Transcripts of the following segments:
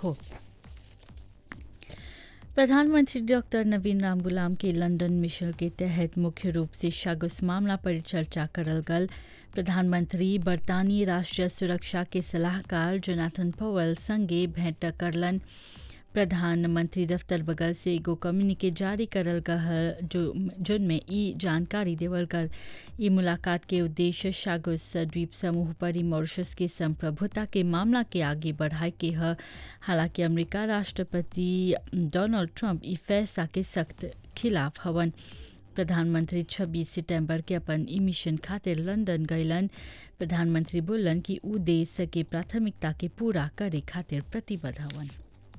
हो प्रधानमंत्री डॉक्टर नवीन राम गुलाम के लंदन मिशन के तहत मुख्य रूप से शागुस मामला पर चर्चा करल गल प्रधानमंत्री बरतानी राष्ट्रीय सुरक्षा के सलाहकार जोनाथन पवल संगे भेंट करलन प्रधानमंत्री दफ्तर बगल से एगो कम्युनिके जारी करल गल जो जिनमें ई जानकारी देवल गल ई मुलाकात के उद्देश्य शागुस द्वीप समूह पर मॉरिशस के संप्रभुता के मामला के आगे बढ़ाए के ह हालांकि अमेरिका राष्ट्रपति डोनाल्ड ट्रंप ई फैसला के सख्त खिलाफ हवन प्रधानमंत्री 26 सितंबर के अपन ई मिशन खातिर लंदन गईलन प्रधानमंत्री बोलन कि ऊ देश के प्राथमिकता के पूरा करे खातिर प्रतिबद्ध हवन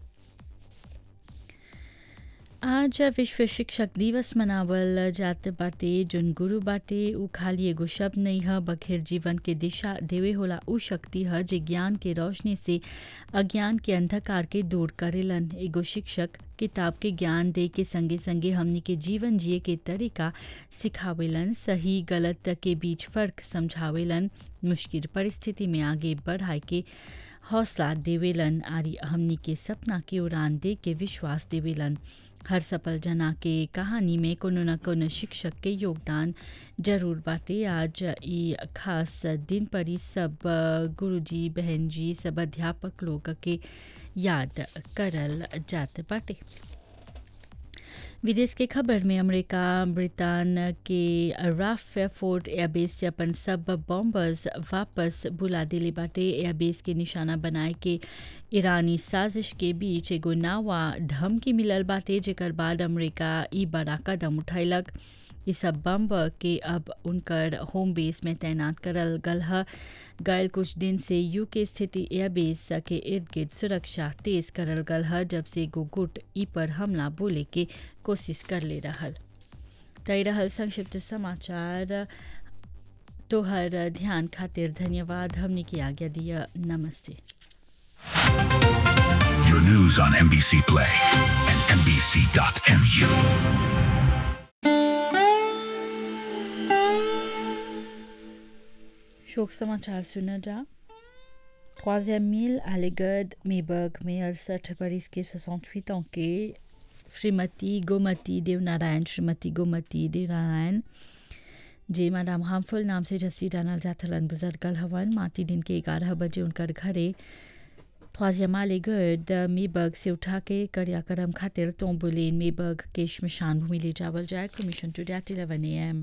आज विश्व शिक्षक दिवस मनावल जात बाटे जोन गुरु बाटे उ खाली एगो शब्द नहीं ह बखेर जीवन के दिशा देवे होला उ शक्ति ह जे ज्ञान के रोशनी से अज्ञान के अंधकार के दूर करेलन एगो शिक्षक किताब के ज्ञान दे के संगे संगे हमनी के जीवन जिए के तरीका सिखावेलन सही गलत के बीच फर्क समझावेलन मुश्किल परिस्थिति में आगे बढ़ाए के हौसला देवेलन आरी हमनी के सपना के उड़ान दे के विश्वास देवेलन हर सफल जना के कहानी में कोनो न कोनो शिक्षक के योगदान जरूर बाटे आज ई खास दिन पर ही सब गुरुजी बहन जी सब अध्यापक लोग के याद करल जात बाटे विदेश के खबर में अमेरिका ब्रिटेन के राफ फोर्ट एयरबेस से अपन सब बॉम्बर्स वापस बुला दिले बाटे एयरबेस के निशाना बनाए के ईरानी साजिश के बीच एगो नावा धमकी मिलल बाटे जेकर बाद अमेरिका ई बड़ा कदम उठैलक ये सब बम के अब उनकर होम बेस में तैनात करल गल ह गयल कुछ दिन से यूके स्थिति एयरबेस के इर्द गिर्द सुरक्षा तेज करल गल ह जब से एगो गुट ई पर हमला बोले के कोशिश कर ले रहल तय रहल संक्षिप्त समाचार तोहर ध्यान खातिर धन्यवाद हमने की आज्ञा दिया नमस्ते Your news on NBC Play and NBC.mu. शोक समाचार सुना जा troisième mille à l'égard Mayberg में अड़सठ बरिस के 68 ans के श्रीमती गोमती देवनारायण श्रीमती गोमती देवनारायण जे मैडम हार्मफुल नाम से जस्सी जानल जाथलन गुजर कल हवन माटी दिन के ग्यारह बजे उनकर घरे ख्वाजियामा लेगर्ड मेबर्ग से उठा के करियाकरम खातिर तोम्बुलेन मेबर्ग के शमशान भूमि ले जावल जाए cremation today eleven a m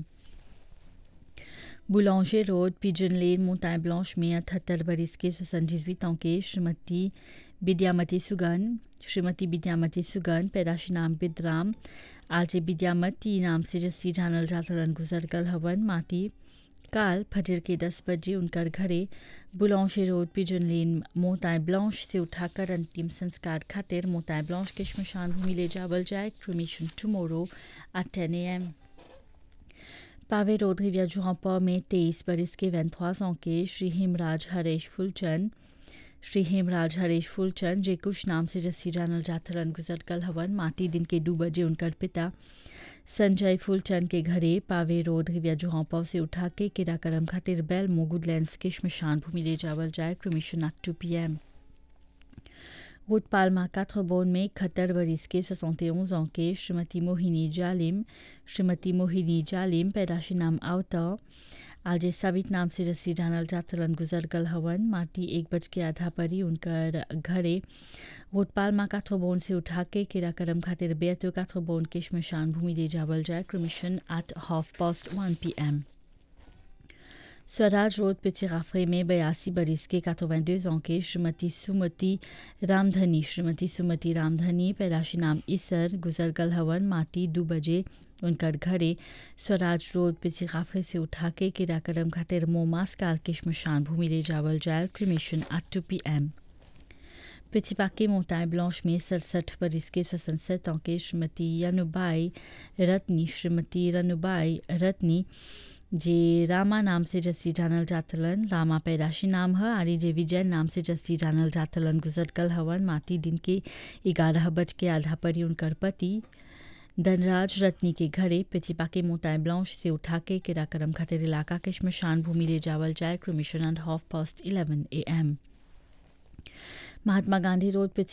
बुलांशे रोड पिजन लेन मोताय ब्लांश में अठहत्तर बरिस के सोसठ ans के श्रीमती विद्यामती सुगन श्रीमती विद्यामती सुगन पैदाशी नाम बिद्राम आज विद्यामती नाम से जस्सी जानल जातलन गुजर कल हवन माटी काल फजर के दस बजे उनकर घरे बुलांशे रोड पिजन लेन मोताय ब्लांश से उठाकर अंतिम संस्कार खातिर मोताय ब्लांश के शमशान भूमि ले जावल जाए क्रिमेशन टुमोरो एट टेन ए एम पावे रोड रिविया जुहापा में तेईस बरिस के वैंथवास के श्री हेमराज हरेश फुलचंद श्री हेमराज हरेश फुलचंद जे कुछ नाम से जस्सी जानल जाथरन गुजर कल हवन माटी दिन के दो बजे उनकर पिता संजय फुलचंद के घरे पावे रोड रिविया जुहापा से उठा के किराकरम खातिर बैल मोगुडलैंड्स के शमशान भूमि ले जावल जाए cremation at two p m पालमा काथ्रबोन में इकहत्तर बरिस के सोसौते ans के श्रीमती मोहिनी जालिम श्रीमती मोहिनी जालिम पैदाशी नाम आवता आज साबित नाम से रसी जानल जातलन गुजर गल हवन माटी एक बज के आधा परी उनकर घरे वोटपालमा काथ्रबोन से उठा के किराकरम खातिर बेतो काथ्रबोन के शमशान भूमि ले जावल जाए cremation at half past one p m Swaraj road पिचिराफरे में बयासी बरिस के काथोवेंडोज के श्रीमती सुमति रामधनी श्रीमती सुमति रामधनी पैदाशी नाम इसर गुजर गल हवन माटी दो बजे उनकर घरे स्वराज रोड पिचिराफरे से उठा के किराकरम खातिर मोमास काल के शमशान भूमि ले जावल जाए cremation at two p m पिछिपाके मोताय ब्लांश में सड़सठ बरिस के स्वसंसद के श्रीमती यनुबाई रत्नी श्रीमती रनुबाई रत्नी जे रामा नाम से जस्सी जानल जातलन रामा पैदाशी नाम है आरी जे विजय नाम से जस्सी जानल जातलन गुजर कल हवन माटी दिन के ग्यारह बज के आधा परी उनकर पति धनराज रत्नी के घरे पिचिपा के मोताय ब्लांश से उठा के किराकरम खातिर इलाका के शमशान भूमि ले जावल जाए cremation and half past eleven a m Mahatma Gandhi road पिछे